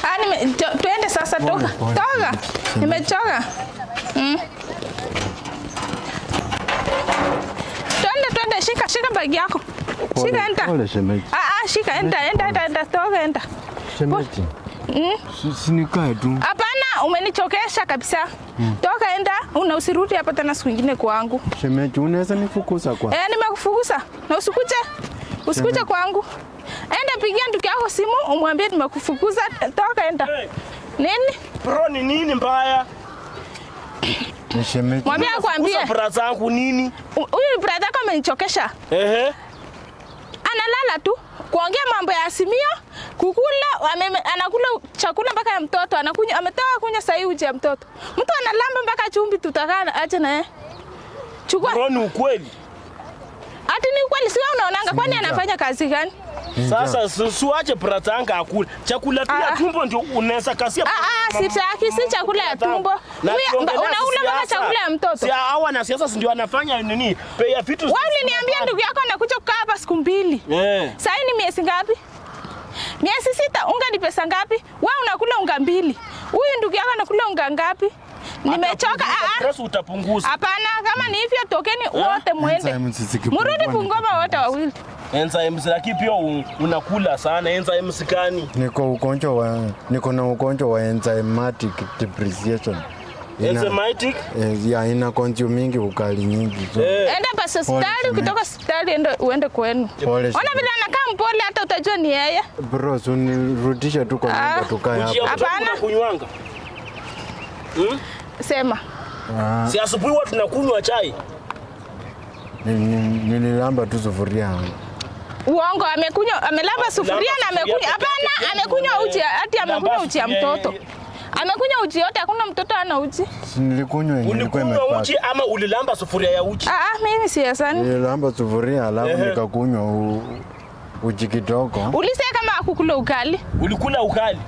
Ah, nime, to, tuende sasa, toka pole. toka, nimechoka. Mm. Twende twende, shika shika bagi yako, shika enda. Pole shemeji. Ah, ah, shika enda enda enda, enda toka enda. Shemeji. Mm. Si- Sinikae tu. Hapana, umenichokesha kabisa. Toka enda, una usirudi hapa tena siku ingine kwangu. Shemeji, unaweza nifukuza kwa? Eh, nimekufukuza na usikuje usikuje Shemeji. kwangu. Enda pigia ndugu yako simu umwambie nimekufukuza. Toka enda. Hey. Nini? Bro, ni nini mbaya? Ni shemeji. Mwambie akwambie. Kusa bra zangu nini? "U- Huyu brother yako amenichokesha. Ehe. Analala tu kuongea mambo ya Asimio, kukula ame, anakula chakula mpaka ya mtoto, anakunywa ametoka kunywa sahi uji ya mtoto. Mtu analamba mpaka chumvi, tutakaa aje na yeye. Chukua. Bro, ni ukweli. Ati ni kweli si wewe unaonanga kwani Sinija. anafanya kazi gani? Sasa si- siwache bra zangu akule. Chakula tu Ah, ya ah. tumbo ndio unaweza kasia. Ah, ah, sitaki, si chakula ya tumbo. Na Huyu- tukiongelea unaula mpaka siasa, chakula ya mtoto. Si hawa na siasa si ndio anafanya nini? Bei ya vitu. Wewe uliniambia ndugu yako anakuja kukaa hapa siku mbili. Eh. Sasa ni miezi ngapi? Miezi sita. Unga ni pesa ngapi? Wewe unakula unga mbili. Huyu ndugu yako anakula unga ngapi? Nimechoka. Atapunguza Ah, ah. stress utapunguza. Hapana, kama ni hivyo tokeni wote mwende. Enzyme zikipungua Murudi ni- Bungoma wote wawili. Enzymes lakini pia un- unakula sana enzymes gani? Niko ugonjwa wa niko na ugonjwa wa enzymatic depreciation. Ina, Enzymatic? eh, ya ina consumingi ukali nyingi. So, Eh. Enda basi hospitali, Pole, ukitoka hospitali ende uende kwenu. Pole, Ona shemeji. vile anakaa mpole hata utajua ni yeye. Bro, so nirudishe tu kwa Ah. nyumba tukae Uji ya hapa. mtoto Hapana. unakunywanga? Hmm? Sema. Ah, Si asubuhi huwa tunakunywa chai. ni- ni- Nililamba tu sufuria. Uongo, amekunywa amelamba sufuria na sufuria amekunywa. peke Hapana, yake, amekunywa uji, hati amekunywa Lamba uji ya sufuria mtoto. yeye. Amekunywa uji yote, hakuna mtoto ana uji. Si nilikunywa yenye ilikuwa Ulikunywa imepaka. uji ama ulilamba sufuria ya uji? Ah, ah, mimi siasani. Nililamba sufuria alafu Ehe. nikakunywa u- uji kidogo. Ulise kama akukula ugali. Ulikula ukali?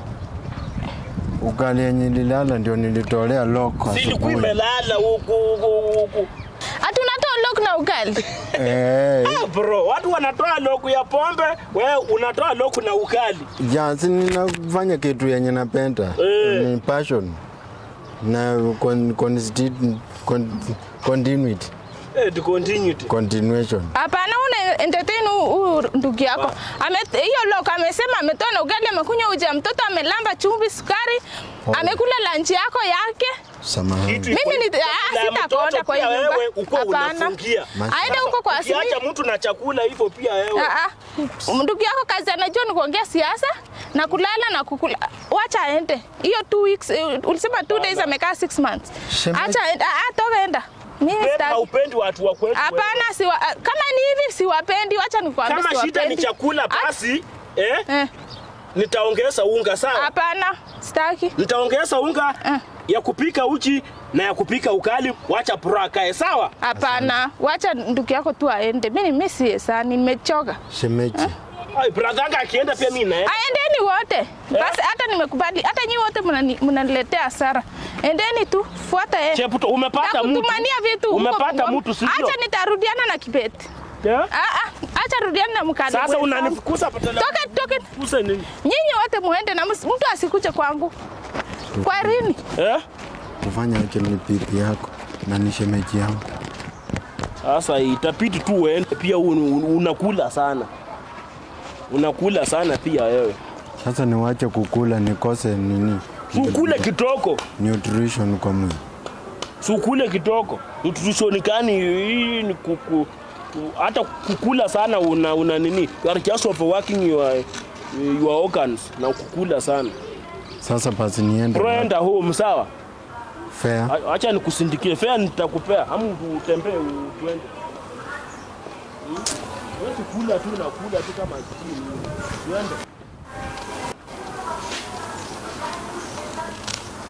Ukali yenye nilala ndio nilitolea loko Si ilikuwa asubuhi. imelala huku huku huku. Ati unatoa lok na ugali. Eh, Ah, bro, watu wanatoa loku ya pombe, wewe unatoa loku na ukali. ya si ninafanya kitu yenye napenda. Eh. Ni passion na con, consti- con, continuity, Eh, to continue. continuation. Hapana, una entertain huyu ndugu yako. Ame hiyo lok amesema ametoa na ugali, amekunywa uji ya mtoto, amelamba chumvi, sukari, Pole. amekula lunch yako yake. Samahani. Kitu Mimi ni- iko- ah, na sitakonda mtoto kwa pia hii nyumba. wewe uko Hapana. unafungia. Mas- Aende huko kwa Ukiacha Asimi. mtu na chakula hivyo pia wewe. Ah, ah. Ndugu yako kazi anajua ni kuongea siasa na kulala na kukula. Wacha aende. Hiyo two weeks, eh, ulisema two days amekaa six months. Shemeji. Acha aende. Ah, ah, toka enda. Mimi Wewe sitaki. haupendi watu wa kwetu. wewe. Hapana, siwa, ah, kama ni hivi siwapendi, wacha nikwambie Kama shida ni siwapendi. chakula Ah, basi, eh, eh, nitaongeza unga sawa? Hapana, sitaki. Nitaongeza unga Eh. ya kupika uji na ya kupika ukali, wacha pura kae sawa? Hapana, wacha ndugu yako tu aende. Mimi mimi si sana, nimechoka. Shemeji. Ai, brother yangu akienda pia mimi naenda. Aendeni wote. Basi hata nimekubali. Hata nyinyi wote mnani- mnaniletea hasara. Endeni tu, fuata yeye. Cheputo, umepata Na mtu. kutumania vitu huko Umepata Bungoma. mtu sio? Acha nitarudiana na Kibeti. Yeah? Ah ah, acha rudiana na mkali. Sasa wenzangu. unanifukuza patala. Toka toka. Fukuza nini? Nyinyi wote muende na mus- mtu asikuje kwangu. Kwa rini? Eh? Kufanya aje ni pipi yako na ni shemeji yangu. Sasa itabidi tu uende pia un, un, unakula sana. Unakula sana pia wewe. Sasa niwache kukula nikose nini? Ukule kitoko. Nutrition kwa mwili. Sukule kitoko. Nutrition gani hii ni kuku ku- hata kukula sana una, una nini? You are just overworking your your organs na kukula sana. Sasa basi niende. Brenda home sawa? Fair. A- Acha nikusindikie fare nitakupea. Hamu utembee u- tuende. Hmm? Wewe kula tu na kula tu kama chini. Tuende.